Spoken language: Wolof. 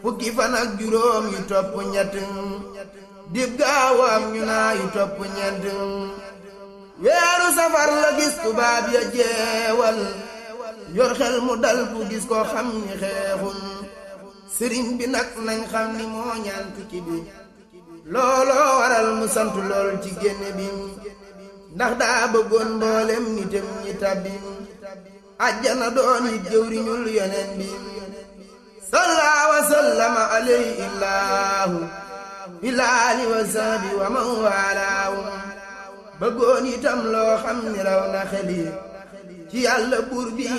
fukki fan ak juróom yu topp ñett dib gaawam ñu naa yu topp ñeent weeru safar la gis tubaab ya jeewal yor xel mu dal bu gis ko xam ni xeexul sëriñ bi nag nañ xam ni moo ñaan tukki bi looloo waral mu sant lool ci génne bi ndax daa bëggoon mboolem nitam ñi tabbi ajjana doon it jëwriñul yoneen bi salla wa sallama alayhi illaahu ilaali wa sahbi wa man waalaahu bëggoon itam loo xam ni raw na xeli ci yàlla buur bi